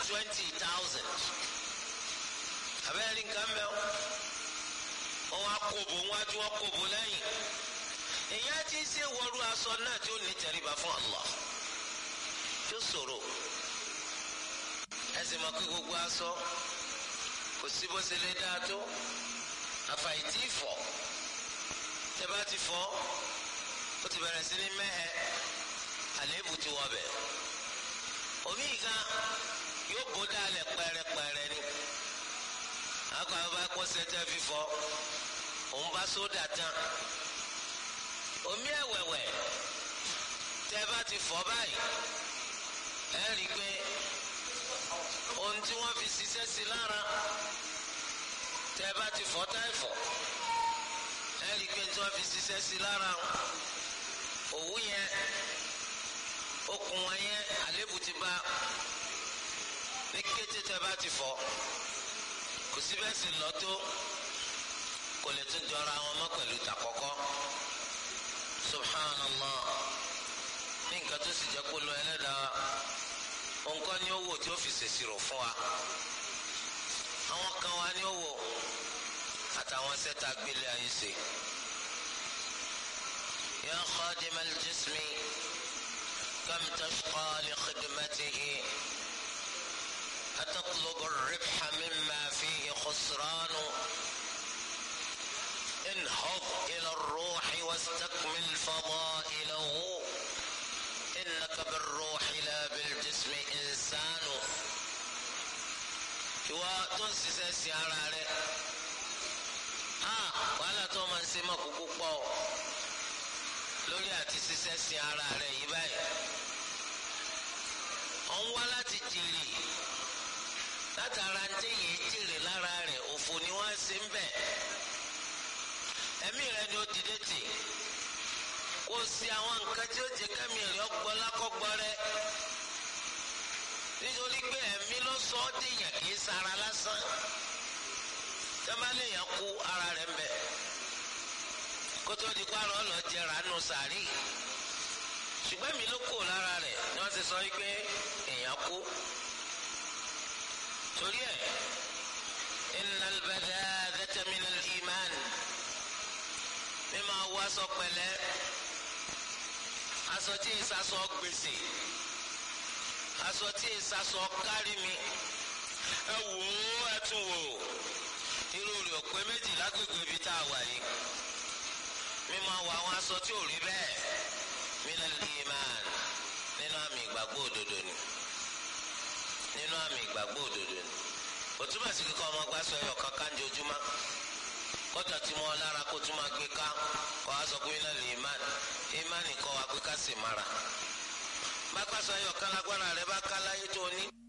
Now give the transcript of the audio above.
twenty thousand abẹ́rẹ́ nǹkan mẹ́wọ́ wọ́n wá kóbó wájú wọ́n kóbó lẹ́yìn èyàn ti ṣe wọ́rú aṣọ náà tí ó ní tẹríba fún Allah tó ṣòro ẹsìn mọ̀ pé gbogbo aṣọ kò sí bó ṣe lè dáa tó àfàìtì ìfọ̀ tẹ́ bá ti fọ̀ ó ti bẹ̀rẹ̀ sí ní mẹ́hẹ àléébù ti wọ̀ bẹ̀ omi ìka yóò bó dálẹ̀ pẹ́rẹ́pẹ́rẹ́ ni akọ àwọn bá kọ́ sẹ́tẹ́ fífọ́ òun bá sódà tán omi ẹ̀wẹ̀wẹ̀ tẹ́ bá ti fọ̀ báyìí ẹ rí i pé ohun tí wọ́n fi ṣiṣẹ́ sí lára tẹ́ bá ti fọ̀ táìfọ̀ ẹ rí i pé tí wọ́n fi ṣiṣẹ́ sí lára òwú yẹn okùn wọn yẹn àlébù ti bá ní kété tẹ́ bá ti fọ̀ kò sí bẹ́ẹ̀ sì lọ tó kò lè tún jọra wọn mọ́ pẹ̀lú tàkọ́kọ́ subhanallah ní nǹkan tó sì jẹ́ kó lọ ẹlẹ́dàá nǹkan ní owó tí ó fi ṣèṣirò fún wa àwọn kan wa ní owó àtàwọn sẹ́ta gbélé ayé ṣe. يا خادم الجسم كم تشقى لخدمته أتطلب الربح مما فيه خسران انهض إلى الروح واستكمل فضائله إنك بالروح لا بالجسم إنسان ìwọ tó ń ṣiṣẹ́ sí ara rẹ̀ á wàhálà tó máa ń ṣe mọ́ kúkú pọ̀ lórí àti ṣiṣẹ́ sí ara rẹ̀ yìí báyìí ọ̀ ń wá láti jèrè látara ń téyìn jèrè lára rẹ̀ òfò ni wọ́n ṣe ń bẹ̀ ẹ̀mí rẹ̀ ni ó dìde tì kó o ṣe àwọn nǹkan tí ó jẹ kẹ́mi rẹ̀ ọgbọ́ lákọ́gbọ́ rẹ̀ nítorí pé ẹ̀mí ló sọ ọ́ dèèyàn kì í sara lásán tẹ́mbálẹ̀ yẹn kú ara rẹ̀ ń bẹ̀ kótó di kpárọ̀ lọ jẹrà nù sàárì ṣùgbọ́n mi ló kó lára rẹ̀ ni wọ́n ti sọ pé èèyàn kú torí ẹ̀ innal badhadhata minal iman mímọ awọ aṣọ pẹ̀lẹ́ aṣọ tí ìsasọ gbèsè aṣọ tí ìsasọ kárí mi ẹ wò ó ẹ tún wò irú rẹ̀ pé méjì lágbègbè ibi tá a wà yìí mímọ awọ àwọn aṣọ tí ò rí bẹ́ẹ̀ minal iman nínú àmì ìgbàgbọ́ òdodo ni nínú àmì ìgbàgbọ́ òdodo ni òtúmọ̀ sí kíkọ́ ọmọ gbàsọ ẹ̀yọ̀ kankan jojúmọ́ kọjá tí mo lára kó tún máa gbé ká kọ́ a sọ pé iná lè imán imán kọ́ wa pé ká sì mara bá gbàsọ ẹ̀yọ̀ kan lágbára rẹ bá ká láyé tó ní.